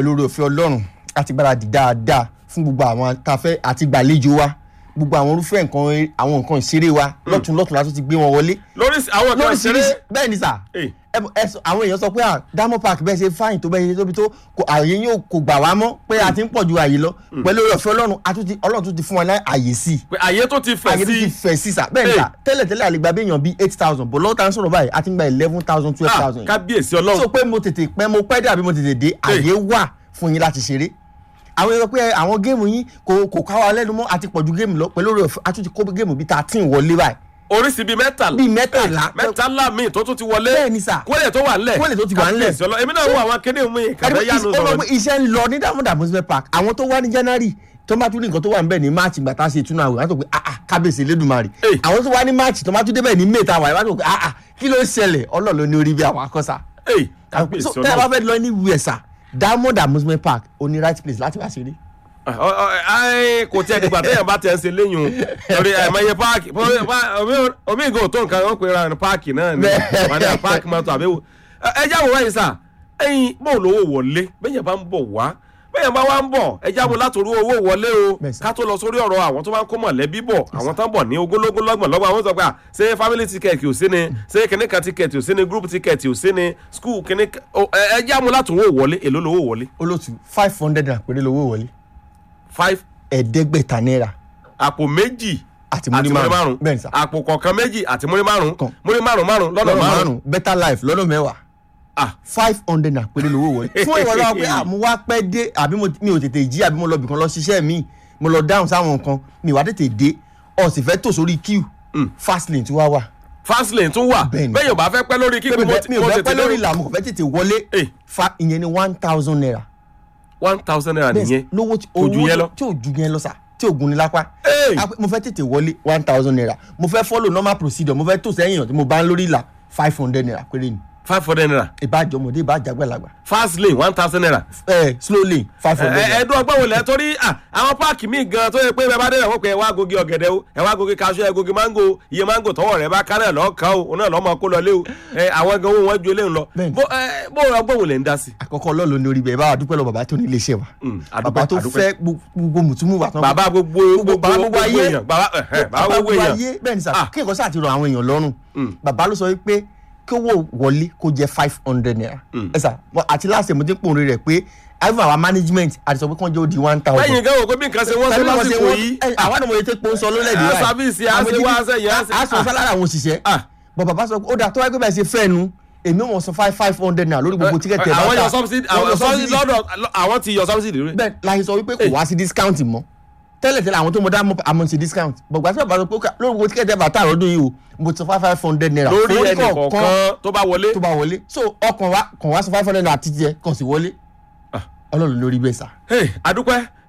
pẹ̀lú oore ọ̀fẹ́ ọlọ́run àti gbáradì dáadáa fún gbogbo àwọn tafẹ́ àti gbàlejò wa gbogbo àwọn irúfẹ́ nǹkan àwọn nǹkan ìṣeré wa lọ́tún lọ́tún látún ti gbé wọn wọlé lórí àwọn kan ṣeré lóríṣiríṣi bẹ́ẹ̀ ni sà Eh. ẹ mọ̀- ẹ sọ- àwọn èèyàn sọ pé à diamond park bẹ́ẹ̀ ṣe fáyìn tó bẹ́ẹ̀ ṣe tóbi tó kò- ààyè yóò kò gbà wá mọ́ pé a ti ń pọ̀ ju ààyè lọ pẹ̀lú oore ọ̀fẹ́ ọlọ́run a tún ti- ọlọ́run tún ti fún wa ní ààyè sí i pé àyè tó ti fẹ̀ àyè tó ti sí fẹ̀ sí sà bẹ́ẹ̀ ni Hey. sà tẹ́lẹ̀ tẹ́lẹ̀ àlegbà bí èèyàn bíi eight thousand bọ̀ lọ́wọ́ tá ń sọ̀rọ̀ báyìí a ti ń gba eleven thousand twelve Ah, thousand kábíyèsí so ọlọ́run pé mo tètè pẹ́ mo pẹ́ dé àbí mo tètè dé àyè wà fún yín láti ṣeré àwọn èèyàn pé àwọn géèmù yín kò kò ká wa lẹ́nu mọ́ àti pọ̀jù géèmù lọ pẹ̀lú oore ọ̀fẹ́ a tún ti kó géèmù bíi thirteen wọlé báyìí oríṣi bíi mẹ́tàlá bíi mẹ́tàlá mẹ́tàlá míì tó tún ti wọlé bẹ́ẹ̀ ni sà kólé tó wà ńlẹ̀ Kólé tó ti wà ńlẹ̀. Kábíyèsí ọlọ́run èmi náà wo àwọn kéde mi kàfẹ́ yánu ó lọ sọ̀rọ̀ pé iṣẹ́ ń lọ ní diamond amusement park àwọn tó wá ní january tó bá tún ní nǹkan tó wà ń bẹ̀ ní march ìgbà tá a ṣe ìtúnu àwẹ̀ wọ́n tó pé ah ah kábíyèsí elédùnmarè Hey. àwọn tó wá ní march tó bá tún débẹ̀ ní may tá a wà wọ́n tó pé ah ah kí ló ń ṣẹlẹ̀ ọlọ́ọ̀ ló ní orí bí àwọn akọ́sà Hey, kábíyèsí so tẹ́ ẹ bá ọlọ́run fẹ́ lọ ní wẹ̀sà diamond amusement park ó ní right place láti wá ṣeré Ah, ọ- ọ- ai, kò tiẹ̀ dìgbà téèyàn bá tẹ̀ ń ṣe léyìn o torí àìmọye páàkì pọ́- pá- omi- omi ìgò tó nǹkan wọn pera ní páàkì náà ni Bẹ́ẹ̀. wọn ní páàkì mọ́tò àbẹ́wò ẹ já wò wáyé sà ẹyin bó lówó wọlé bẹ́yẹn bá ń bọ̀ wá bẹ́yẹn bá wá ń bọ̀ ẹ já wò látòrí owó wọlé o Bẹ́ẹ̀ sà. ká tó lọ sórí ọ̀rọ̀ àwọn tó bá ń kó mọ̀lẹ́bí bọ̀ àwọn tó ń bọ̀ ní ogólógún lọ́gbọ̀n lọ́gbọ̀n àwọn sọ pé à, ṣé family ticket ò sí ni ṣé kìnìkan ticket ò sí ni group ticket ò sí ni school kìnìkan ẹ ẹ já wò látòrí owó wọlé èló lówó wọlé olóòtú five hundred naira péré lówó wọlé five ẹ̀ẹ́dẹ́gbẹ̀ta náírà àpò méjì àti múrí márùn bẹ́ẹ̀ ni sà àpò kọ̀ọ̀kan méjì àti múrí márùn Kan. múrí márùn márùn lọ́nà lọ́nà márùn márùn better life lọ́nà mẹ́wàá ah five hundred naira péré lówó wọlé fún ìwọ lọ́wọ́ pé ah, mo wá pẹ́ dé àbí mo- mi ò tètè jí àbí mo lọ bìkan lọ ṣiṣẹ́ mi mo lọ dáhùn sáwọn nǹkan mi wá tètè dé ó sì fẹ́ tò sórí queue fast lane tí wàá wà fast lane tún wà Bẹ́ẹ̀ ni. bẹ́ẹ̀ yóò bá fẹ́ pẹ́ lórí kí mi ò mo fẹ́- mi ò mo fẹ́ tètè pẹ́ lórí lórí ìlà mo kò fẹ́ tètè wọlé Eh. fa ìyẹn ni one thousand naira one thousand naira Bẹ́ẹ̀ nìyẹn sì, lówó tí kò ju owó yẹn lọ. tí ò ju yẹn lọ sà tí ò gun ni lápá Hey! A pé mo fẹ́ tètè wọlé one thousand naira mo fẹ́ follow normal procedure mo fẹ́ tò sẹ́yìn tí mo bá ń lórí ìlà five hundred naira péré ni five hundred naira ìbájọ́ ọmọdé ìbájọ́ àgbàlagbà fast lane one thousand naira ẹ slow lane five hundred naira ẹ̀ẹ́dún ọgbọ́n wò lẹ́ torí ah, àwọn páàkì míì gan tó yẹ pé bẹ́ẹ̀ bá dé ẹ̀wọ̀n pé ẹ wá gogi ọ̀gẹ̀dẹ̀ o ẹ wá gogi kaṣú ẹ gogi mango iye mango tọwọ́ rẹ bá ká náà lọ́ọ́ kan o òun náà lọ́ọ́ máa kó lọ lé o ẹ àwọn gan owó wọn ju eléyìí lọ Bẹ́ẹ̀ni. bó ẹ, bó ọgbọ́n wò lẹ́ ń dá sí. àkọ́kọ́ ọlọ́run ní orí bẹ́ẹ̀ bá wa dúpẹ́ lọ bàbá tó ní iléeṣẹ́ wa Mm, àdúpẹ́, bàbá tó àdúpẹ́. fẹ́ gbogbo mùtúmù wa tán bàbá gbogbo gbogbo bàbá gbogbo ayé èèyàn bàbá ẹ̀hẹ́, bàbá gbogbo èèyàn bẹ́ẹ̀ ni sà Ah. kí nǹkan sáà ti rọ àwọn èèyàn lọ́rùn bàbá ló sọ wípé kí owó wọlé kó jẹ́ five hundred naira ẹ sà mọ- àti láti mo ti ń pòun rẹ̀ pé even our management àti sọ pé kí wọ́n jẹ́ ó di one thousand lẹ́yìn gan wò pé bí nǹkan ṣe wọ́n ṣe lásìkò yìí àwọn àdàmọ̀ yẹn tó pọ̀ ń sọ lólẹ́dí Ah, sáfíìsì, á ṣe wá, á ṣe yẹn, á ṣe- á sọ sálára àwọn òṣìṣẹ́ Ah. bọ̀ bàbá sọ pé ó dà tó wáyé pé bẹ́ẹ̀ ṣe fẹ́ nu èmi ò mọ̀ sọ five five hundred naira lórí gbogbo tíkẹ́ẹ̀tì ẹ̀ bá àwọn tà. yọ subsidy Wọ́n àwọn yọ subsidy subsidy lọ́dọ̀ àwọn ti yọ subsidy rẹ̀. bẹ́ẹ̀ láyé sọ wípé kò wá sí discount mọ́ tẹ́lẹ̀ tẹ́lẹ̀ àwọn tó mọ dá mọ́ àmọ́ sí discount bọ̀gbà tí bàbá sọ pé ó kà- lórí gbogbo tíkẹ́ẹ̀tì ẹ̀ bá tà lọ́dún yìí o mo ti sọ five five hundred naira lórí fún ẹnì kọ̀ọ̀kan tó bá wọlé. tó bá wọlé so ọkàn wa kàn wá sọ five hundred naira títí ẹ kàn sí wọlé Ah. ọlọ́run lórí bẹ́ẹ̀ sà. Hey, adúpẹ́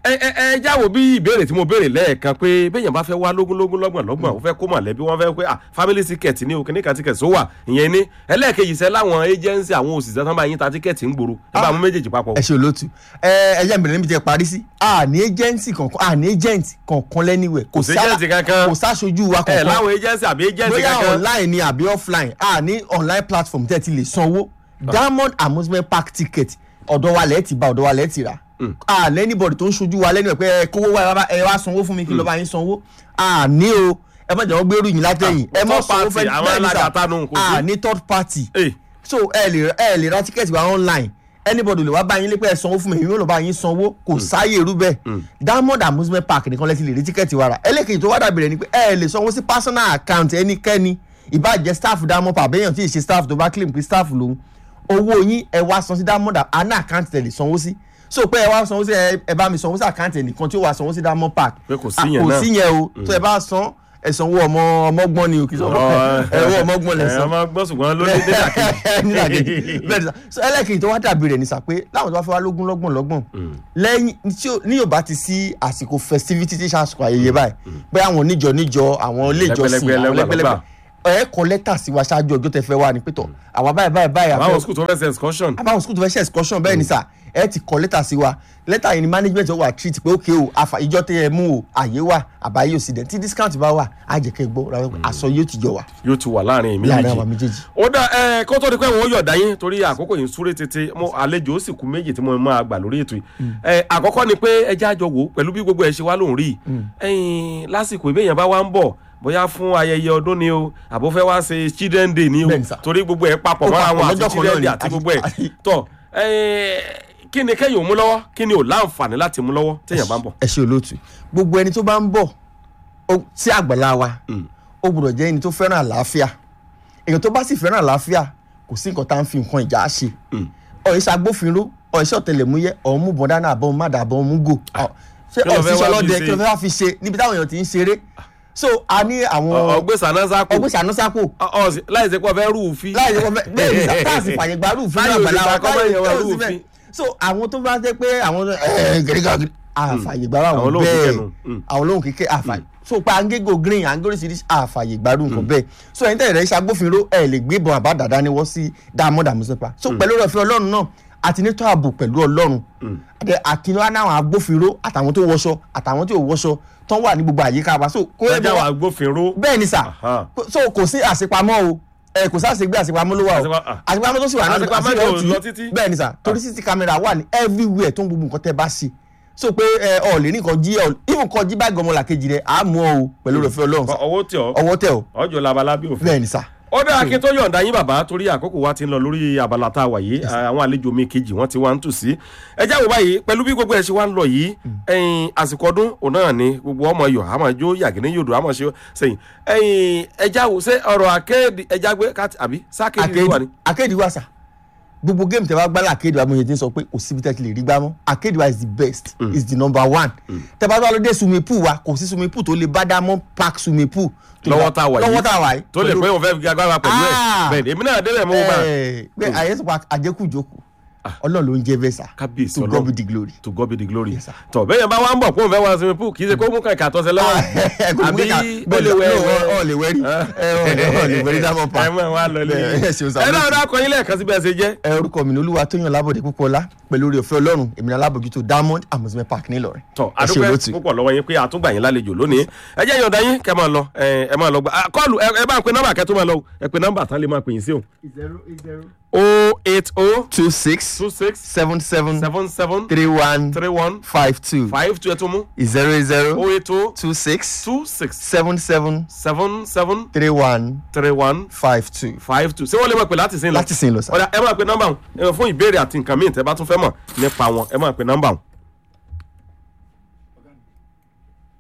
ẹ ẹ ẹ jáwọ́ bí ìbéèrè tí mo béèrè lẹ́ẹ̀kan pé béèyàn bá fẹ́ wá lógún lógún lọ́gbọ̀n lọ́gbọ̀n ó fẹ́ kó mọ̀lẹ́bí wọ́n fẹ́ pé ah family ticket ní o kìnìkan ticket tó wà ìyẹn ní ẹlẹ́ẹ̀kejì sẹ́ láwọn agency àwọn òṣìṣẹ́ tán bá yín ta ticket ń gbòòrò ẹ bá mú méjèèjì papọ̀. ẹ ṣe olóòtú ẹ ẹ jẹ́ ìbẹ̀rẹ̀ níbi tí ẹ parí sí a ní agency kankan a ní agent kankan lẹ́niwẹ̀ Kò sí agent kankan. kò sáṣojú wa ẹ kankan láwọn agency àbí agency bóyá kankan. online ni àbí offline a ní online platform tẹ́ ẹ ti lè sanwó diamond amusement park ticket ọ̀dọ̀ wa lẹ́ẹ̀ ti bá ọ̀dọ̀ wa lẹ́ẹ̀ ti rà a lẹ́nibọ̀dì tó ń ṣojú wa lẹ́nu ẹ̀ pé ẹ kówó wá ẹ wá- ẹ wá sanwó fún mi kí ló bá yín sanwó a ní o ẹ má jẹ́ wọ́n gbérù yín látẹ̀yìn Ah, ẹ má third sanwó party, fẹ́ àwọn bẹ́ẹ̀ ni sà. alágàtà nù, kò sí. a ní third party Eh, so ẹ lè ẹ lè ra tíkẹ́ẹ̀tì wa online anybody lè wá bá yín lé pé ẹ sanwó fún mi èmi ò lọ bá yín sanwó kò sáyè irú bẹ́ẹ̀ diamond amusement park nìkan lẹ́tí lè rí tíkẹ́ẹ̀tì wa rà ẹlẹ́kejì tó wá dàbí rẹ̀ ni pé ẹ lè sanwó sí personal account ẹnikẹ́ni ìbàjẹ́ staff diamond park àbẹ́yàn tí ì ṣe staff tó bá claim pé staff lòun owó yín ẹ wá san sí diamond àná account tẹ̀ lè sanwó sí so pé ẹ wá sanwó sí ẹ ẹ bá mi sanwó sí account ẹnìkan tí ó wá sanwó sí diamond park Pé kò sí Ah, yẹn náà. kò sí yẹn o tó ẹ bá san ẹ sanwó ọmọ ọmọgbọ́n ni o kì í sanwó ẹ owó ọmọgbọ́n lẹ ẹ san ọmọ gbọ́n ṣùgbọ́n ló ní dẹ́dà kejì. nílàkejì bẹ́ẹ̀ ni sà so ẹlẹ́kejì tó wá dàbí rẹ̀ ni sà pé láwọn tó bá fẹ́ wá lógún lọ́gbọ̀n lọ́gbọ̀n lẹ́yìn tí ó- ní yóò bá ti sí àsìkò festivity tí sàṣùkò ayẹyẹ báyìí pé àwọn oníjọ níjọ àwọn ilé ìjọsìn Lẹ́gbẹ̀lẹ́gbẹ̀, àwọn lẹ́gbàlọ́gbà. lẹ́gbẹ̀lẹ́gbẹ̀ ẹ kọ lẹ́tà sí wa ṣáájú ọjọ́ tẹ fẹ́ wá ni pé tọ̀ àwa báyìí báyìí báyìí àwọn àfẹ́- school tó fẹ́ ṣe excursion. àbáwọn school tó fẹ́ ṣe excursion bẹ́ẹ̀ ni sà ẹ ti kọ lẹ́tà sí wa lẹ́tà yìí ni management wà treat pé ok o àfà ìjọ tẹ ẹ mú o àyè wà àbáyé òsì dẹ̀ tí discount bá wà á jẹ́ kẹ́ gbọ́ ra aṣọ yóò ti jọ wà yóò ti wà láàrin èmi láàrin àwọn méjì. méjèèjì. ó dá ẹ kó tó di pé wọn ó yọ̀dá yín torí àkókò yìí ń súré tètè mo àlejò ó sì kú méjì tí mo máa gbà lórí ètò yìí. ẹ àkọ́kọ́ ni pé ẹ já jọ wò ó pẹ̀lú bí gbogbo ẹ̀ ṣe wá lóhùn rí i. ẹyin lásìkò ìbéèyàn bá wá ń bọ̀ bóyá fún ayẹyẹ ọdún ni o àbó fẹ́ wá ṣe children day ni o Bẹ́ẹ̀ni sà. torí gbogbo ẹ̀ papọ̀ Ó mọ́ra papọ̀ wọn lọ́jọ́ àti kan children náà day ni. àti gbogbo ẹ̀ Àti- tọ́ ẹ kí ni kẹ́yìn ò mú lọ́wọ́ kí ni ò láǹfààní láti mú lọ́wọ́ téèyàn bá ń bọ̀. ẹ ṣe olóòtú gbogbo ẹni tó bá ń bọ̀ ó- sí àgbàlá wa ó gbọ́dọ̀ jẹ́ ẹni tó fẹ́ràn àlàáfíà èèyàn tó bá sì fẹ́ràn àlàáfíà kò sí nǹkan tá à ń fi nǹkan ìjà ṣe ọ̀rẹ́ iṣẹ́ agbófinró ọ̀rẹ́ iṣẹ́ ọ̀tẹlẹ̀múyẹ́ ọ̀hún mú bọ́n dáná àbọ̀n má dàbọ̀n mú gò ṣé Kí ló fẹ́ ọ̀sísọ wá fi lọ́dẹ ṣe? kí ló fẹ́ wá fi ṣe níbi táwọn èèyàn ti ń ṣeré so a ní àwọn ọgbẹ́ sànásàkó ọgbẹ́ sànúsàpò láì ṣe pé ọ fẹ́ rúùfin. láì ṣe pé bẹ́ẹ̀ ni táàsì fàyè gba rúùfin Táyọ̀ náà ò lè gbàlá gba wa kọ́mọ táyọ̀ èèyàn wà ò sí rúùfin. bẹ́ẹ̀. so àwọn tó bá jẹ́ pé àwọn gẹ̀rígà àfàyè gbà Àwọn àwọn olóhùn kíkẹ́ bẹ́ẹ̀ nù. Mm. àwọn olóhùn kíkẹ́ àfàyè so pa angégo green angóríṣiríṣi àfàyè gbàrú nǹkan bẹ́ẹ̀ so ẹ̀yin tẹ̀lé iṣẹ́ agbófinró ẹ̀ lè gbé ìbọn àbá dàda ni wọ́n sí diamond amusepa so pẹ̀lú ọ̀rọ̀ ìfẹ́ ọlọ́run náà àti nítọ́ ààbò pẹ̀lú ọlọ́run àti àkínwá náà àwọn agbófinró àtàwọn tó wọṣọ àtàwọn tó wọṣọ tán wà ní gbogbo àyíká wa so kó lọ́jà wà agbófinró. bẹ́ẹ̀ ni sà Aha. so kò sí àṣepamọ́ o ẹ kò sí àṣegbé àṣepamọ́ ló wà o Àṣepa- ah. àṣepamọ́ tó sì wà náà Àṣepamọ́ àṣepamọ́ kò tì í. lọ títí. bẹ́ẹ̀ ni sà torí cc camera wà ní everywhere tó ń gbogbo nǹkan tẹ́ bá ṣe so pé ẹ ọ lè ní nǹkan jí ọ even kan jí báàgì ọmọ làkejì rẹ à á mú ọ o pẹ̀lú òfin ọlọ́run sà ọwọ́ tí ọ ọwọ́ tẹ o ọjọ́ labalábí òfin. bẹ́ẹ̀ ni sà ó dáa kí n tó yọ̀ǹda yín bàbá torí àkókò wa ti ń lọ lórí abala tá a wà yìí àwọn àlejò mi kejì wọ́n ti wá ń tù sí. ẹ jáwọ́ báyìí pẹ̀lú bí gbogbo ẹ̀ ṣe wá ń lọ yìí ẹ̀yin àsìkò ọdún òun náà ni gbogbo ọmọ yọ̀ àmọ́ jó yàgìní yòdò àmọ́ ṣe sẹ́yìn ẹ̀yin ẹ jáwọ́ ṣé ọ̀rọ̀ akéèdì ẹ jágbé káàtì àbí sákéèdì ló wà ní. akéèdì wa sà gbogbo game tẹ bá gbá akéèdì wa mo yẹ ti ń sọ pé kò síbi tẹ́ ti lè rí gbá mọ́ akéèdì wa is the best is the number one tẹ bá bá lọ dé swimming pool wa kò sí swimming pool tó lè bá diamond park swimming pool tó lè lọ́wọ́ bá- tá a wà yìí lọ́wọ́ tá a wà yìí tó lè pé òun fẹ́ fi agbára pẹ̀lú ẹ̀ Ah. bẹ́ẹ̀ ni èmi náà débẹ̀ mọ́ bá Ẹ, pé àyè sọ pé àjẹkù jókòó ọlọ́run ló ń jẹ́ bẹ́ẹ̀ sà kábíyèsí to God be the glory. to God be the glory. Yes, sir. tọ bẹ́ẹ̀ yẹn bá wá ń bọ̀ kó n fẹ́ wá sinmi pool kì í ṣe kó mú kàkà tọ́sẹ̀ lọ́wọ́ àbí ó lè wẹ̀ ọ lè wẹ́rí ọ lè wẹ́rí diamond ẹ park. mọ̀ wá lọ lé Ẹ, ẹ ṣeun sà, ẹ náà olóòtú. dáa kọyìn lẹ́ẹ̀kan síbi ẹsẹ̀ jẹ́. ẹ orúkọ mi ní olúwa tóyàn lábọ̀dé púpọ̀lá pẹ̀lú orí ọ̀fẹ́ ọlọ́run èmi ní alábòjútó diamond amusement park nílọrin. tọ ẹ ṣe adúpẹ́ olóòtú. púpọ̀ lọ́wọ́ yín pé àtúngbà yín lálejò lónìí ẹ jẹ́ yọ̀ǹda yín kẹ́ máa lọ ẹ ẹ máa lọ gbà á, kọ́ọ̀lù ẹ ẹ bá ń pe nọ́mbà kẹ́ tó máa lọ o. ẹ pe nọ́mbà tán lè máa pè yín sí o. o eight o two six two six seven seven seven seven three one three one five two five two ẹ tún mú zero zero o eight o two six two six seven seven seven seven three one three one five two. five two ṣé wọ́n lè máa pè láti sin lọ. láti sin lọ sá. ọ̀dà ẹ máa pe nọ́mbà wọn fún ìbéèrè àti nǹkan míì tẹ́ bá tún fẹ́ mọ̀ nípa wọn ẹ máa pe nọ́mbà wọn.